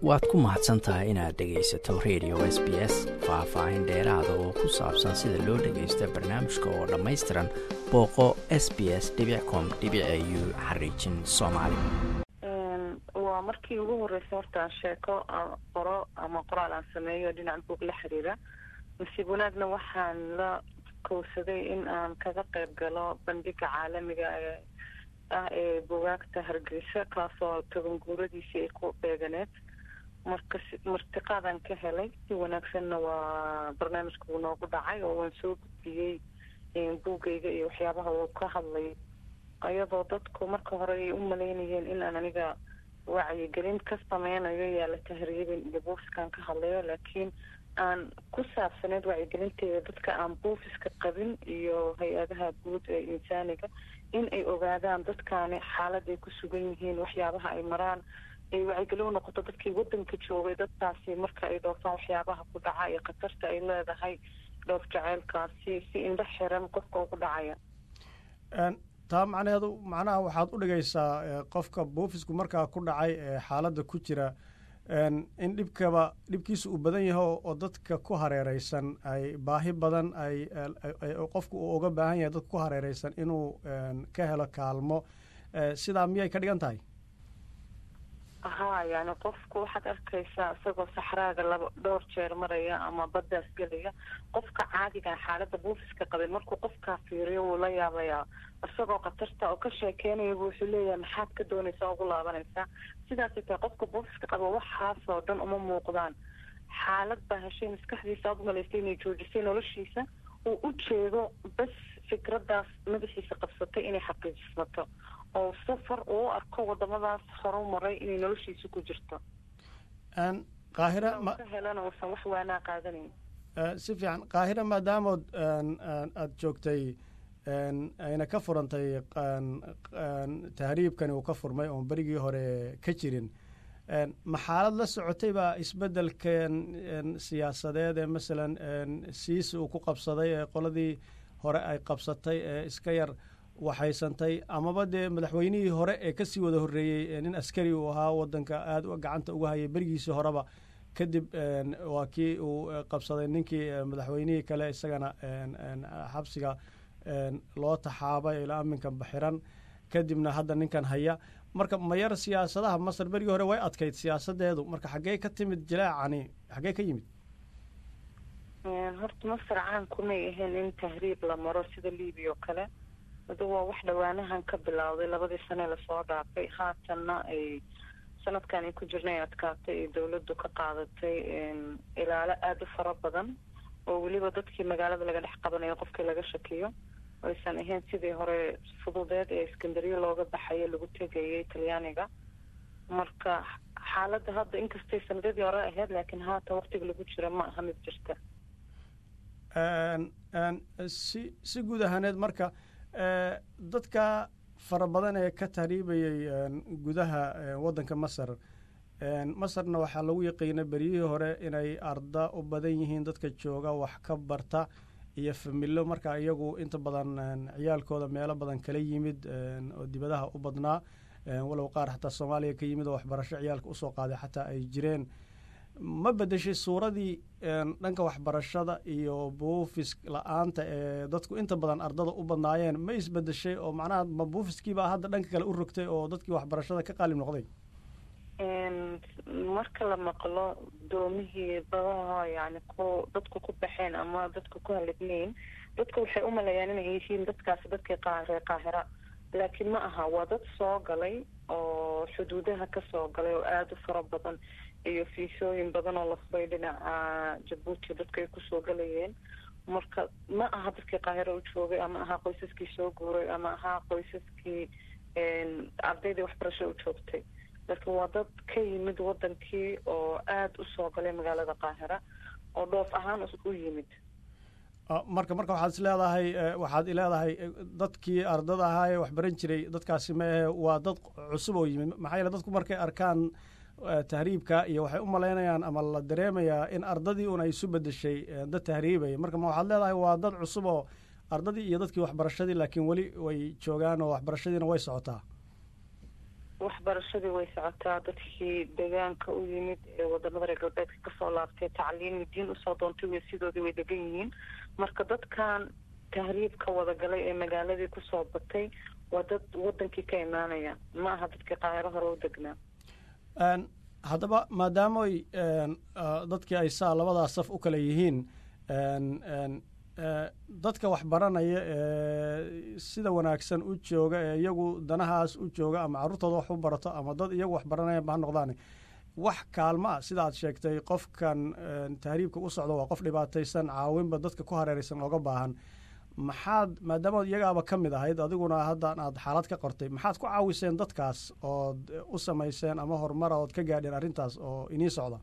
waad ku mahadsan tahay inaad dhegaysato radio s b s faah-faahin dheeraada oo ku saabsan sida loo dhagaysta barnaamijka oo dhammaystiran booqo s b s com u xariijin soomaali waa markii ugu horreysay horta sheeko qoro ama qoraal aan sameeyo dhinaca buog la xiriira nasiib wanaagna waxaan la kowsaday in aan kaga qayb galo bandhiga caalamiga ah ee bugaagta hargeysa kaasoo toban guuradiisii ay ku beeganeed marka martiqaadaan ka helay si wanaagsanna waa barnaamijka uu noogu dhacay oo waan soo gudbiyey buugayga iyo waxyaabaha uu ka hadlay iyadoo dadku marka hore ay u malaynayeen in aan aniga wacyigelin ka sameynayo yaa la tahriibin iyo buufiskaan ka hadlayo laakiin aan ku saabsaneyd wacyigelinteeda dadka aan buufiska qabin iyo hay-adaha guud ee insaaniga in ay ogaadaan dadkaani xaaladay ku sugan yihiin waxyaabaha ay maraan ay wacyigelin u noqoto dadkii wadanka joogay dadkaasi marka ay dhoofaan waxyaabaha ku dhaca iyo khatarta ay leedahay dhoof jaceylkaasi si indho xiran qofka ugu dhacaya taa macnaheedu macnaha waxaad u dhigaysaa qofka buufisku markaa ku dhacay ee xaaladda ku jira in dhibkaba dhibkiisa uu badan yaho oo dadka ku hareereysan ay baahi badan ay qofku uu uga baahan yahay dadka ku hareereysan inuu ka helo kaalmo sidaa miyay ka dhigan tahay haa yani qofku waxaad arkaysaa isagoo saxraaga laba dhowr jeer maraya ama baddaas gelaya qofka caadigan xaaladda buufiska qabay markuu qofkaa fiiriyo wuu la yaabayaa isagoo khatarta oo ka sheekeynayaba wuxuu leeyahay maxaad ka doonaysaa ugu laabanaysaa sidaasay tahay qofka buufiska qaba waxaasoo dhan uma muuqdaan xaalad baa heshay maskaxdiisa aad umalaysay inay joojisay noloshiisa uu u jeedo bas fikraddaas madaxiisa qabsatay inay xaqiijismato oo safar uu u arko wadamadaas horu maray inay noloshiisa ku jirto qaahira ka helana uusan wax waanaa qaadanayn si fiican qaahira maadaamood aada joogtay ayna ka furantay tahriibkani uu ka furmay oon berigii hore ka jirin ma xaalad la socotay baa isbeddelkan siyaasadeed ee masalan siisi uu ku qabsaday ee qoladii hore ay qabsatay ee iska yar waxaysantay amaba dee madaxweynihii hore ee kasii wada horreeyey nin askari uu ahaa wadanka aada gacanta uga hayay berigiisii horeba kadib waa kii uu qabsaday ninkii madaxweynihii kale isagana xabsiga loo taxaabay ilaa aminkan baxiran kadibna hadda ninkan haya marka mayar siyaasadaha masar berigii hore way adkayd siyaasadeedu marka xaggee ka timid jilaacani xaggee ka yimid horta masar caan kumay ahayn in tahriib la maro sida libiya oo kale adu waa wax dhawaanahan ka bilowday labadii sane lasoo dhaafay haatanna ay sanadkan ay ku jirna ay adkaatay ay dawladdu ka qaadatay ilaalo aada u fara badan oo weliba dadkii magaalada laga dhex qabanayo qofkii laga shakiyo aysan ahayn sidii hore fududeed ee iskandariya looga baxayo lagu tegayay talyaaniga marka xaaladda hadda inkastay sanadadii hore ahayd laakiin haatan waqtiga lagu jira ma aha mid jirta si si guud ahaaneed marka dadka fara badan ee ka tahriibayay gudaha waddanka masar masarna waxaa lagu yaqiina beryihii hore inay arda u badan yihiin dadka jooga wax ka barta iyo familo marka iyagu inta badan ciyaalkooda meelo badan kala yimid oo dibadaha u badnaa walow qaar xataa soomaaliya ka yimid oo waxbarasho ciyaalka usoo qaaday xataa ay jireen ma bedeshay suuradii dhanka waxbarashada iyo buufis la-aanta ee dadku inta badan ardada u badnaayeen ma isbedeshay oo macnaha ma buufiskiibaa hadda dhanka kale u rogtay oo dadkii waxbarashada ka qaalib noqday marka la maqlo doomihii badaha yani ku dadku ku baxeen ama dadku ku halidnayn dadku waxay u maleeyaan inay yihiin dadkaasi dadkii reer qaahira laakiin ma aha waa dad soo galay oo xuduudaha kasoo galay oo aada u fara badan iyo fiisooyin badan oo la furay dhinaca jabuuti dadka ay kusoo galayeen marka ma aha dadkii qaahiro u joogay ama ahaa qoysaskii soo guuray ama ahaa qoysaskii ardaydii waxbarasho u joogtay laakiin waa dad ka yimid wadankii oo aada u soo galay magaalada qaahira oo dhoof ahaan u yimid marka marka waxaad is leedahay waxaad ileedahay dadkii ardada ahaa ee waxbaran jiray dadkaasi maehe waa dad cusub oo yimid maxaa yeele dadku markay arkaan tahriibka iyo waxay u malaynayaan ama la dareemayaa in ardadii un ay isu bedeshay dad tahriibaya marka ma waxaad leedahay waa dad cusub oo ardadii iyo dadkii waxbarashadii laakiin weli way joogaan oo waxbarashadiina way socotaa waxbarashadii way socotaa dadkii deegaanka u yimid ee wadamada reer galbeedka kasoo laabtay tacliimi diin usoo doontay way sidoodii way degan yihiin marka dadkan tahriibka wadagalay ee magaaladii kusoo batay waa dad wadankii ka imaanaya ma aha dadkii qaahiro hore u degnaa haddaba maadaamoy dadkii ay saa labadaa saf u kale yihiin dadka wax baranaya ee sida wanaagsan u jooga ee iyagu danahaas u jooga ama carruurtooda wax u barato ama dad iyagu wax baranaya ba ha noqdaan wax kaalmo ah sida aad sheegtay qofkan tahriibka u socda waa qof dhibaataysan caawinba dadka ku hareeraysan ooga baahan maxaad maadaamaad iyagaaba ka mid ahayd adiguna haddan aad xaalad ka qortay maxaad ku caawiseen dadkaas ood u samayseen ama horumara ood ka gaadheen arrintaas oo inii socda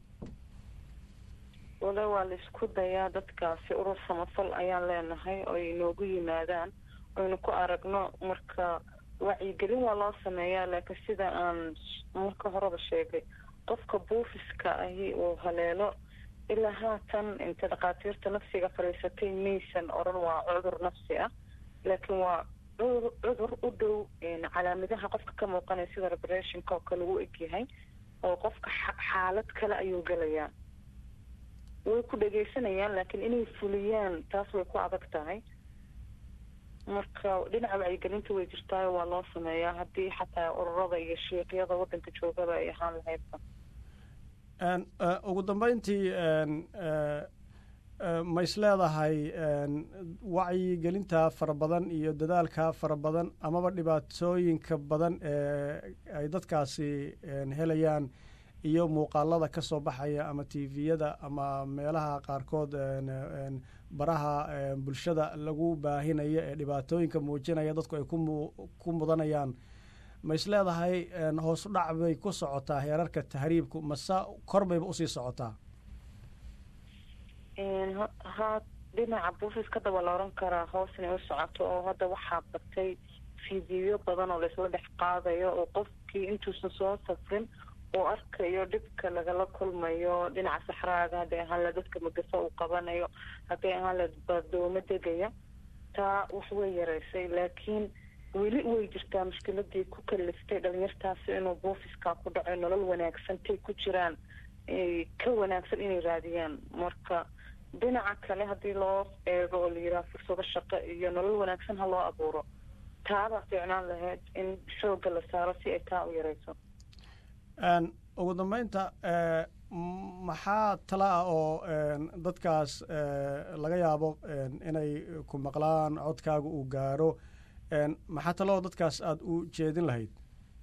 wale waa la isku dayaa dadkaasi urur samafal ayaan leenahay oo ay noogu yimaadaan oynu ku aragno marka wacyigelin waa loo sameeyaa laakiin sida aan marka horeba sheegay qofka buufiska ahi uu haleelo ilaa haatan inta dhakhaatiirta nafsiga fadhiisatay maysan odhan waa cudur nafsi ah laakiin waa cudur u dhow calaamadaha qofka ka muuqanaya sida repressionka oo kale uu egyahay oo qofka xaalad kale ayuu gelayaa way ku dhegaysanayaan laakiin inay fuliyaan taas way ku adag tahay marka dhinaca wacyigelinta way jirtaayo waa loo sameeyaa haddii xataa ururada iyo shiiqyada waddanka joogaba ay ahaan lahaydba ugu dambeyntii ma is leedahay wacyigelinta fara badan iyo dadaalka fara badan amaba dhibaatooyinka badan ee ay dadkaasi helayaan iyo muuqaalada ka soo baxaya ama tviyada ama meelaha qaarkood baraha bulshada lagu baahinayo ee dhibaatooyinka muujinaya dadku ay ku mudanayaan ma is leedahay hoos u dhac bay ku socotaa heerarka tahriibku mase kor bayba usii socotaa ha dhinaca buufiska waa la oran karaa hoos inay u socoto oo hadda waxaa batay fiidiyo badan oo laisla dhex qaadayo oo qofkii intuusan soo safrin uu arkayo dhibka lagala kulmayo dhinaca saxraaga hadday ahaan la dadka magaso uu qabanayo hadday ahaan la badoomo degaya taa wax way yaraysay laakiin weli way jirtaa mushkiladii ku kaliftay dhalinyartaasi inuu buufiska ku dhaco nolol wanaagsantay ku jiraan ka wanaagsan inay raadiyaan marka dhinaca kale haddii loo eego oo la yidhaha fursado shaqo iyo nolol wanaagsan ha loo abuuro taabaa fiicnaan lahayd in xoogga la saaro si ay taa u yarayso ugu dambeynta maxaa tala ah oo dadkaas laga yaabo inay ku maqlaan codkaaga uu gaaro maxaa tala oo dadkaas aada u jeedin lahayd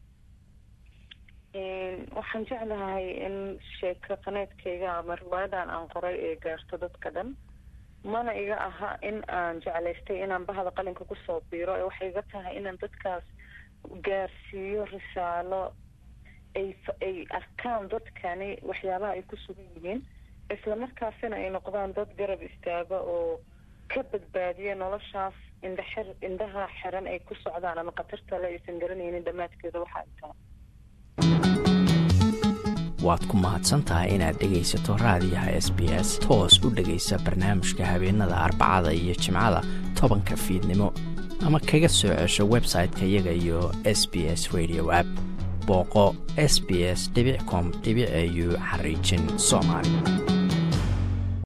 waxaan jeclahay in sheeko qaneedkayga ama riwaayadan aan qoray ee gaarto dadka dhan mana iga aha in aan jeclaystay inaan bahda qalinka kusoo biiro ee waxay iga tahay inaan dadkaas gaarsiiyo risaalo ay ay arkaan dadkani waxyaabaha ay ku sugan yihiin islamarkaasina ay noqdaan dad garab istaaga oo ka badbaadiya noloshaas indhaxir indhaha xiran ay ku socdaan ama khatarta le aysan garanaynin dhammaadkeeda waxa ay tahay waad ku mahadsan tahay inaad dhegaysato raadiyaha s b s toos u dhegaysa barnaamijka habeenada arbacada iyo jimcada tobanka fiidnimo ama kaga soo cesho website-ka iyaga iyo s b s radio app booqo s b s com au xariijin soomaali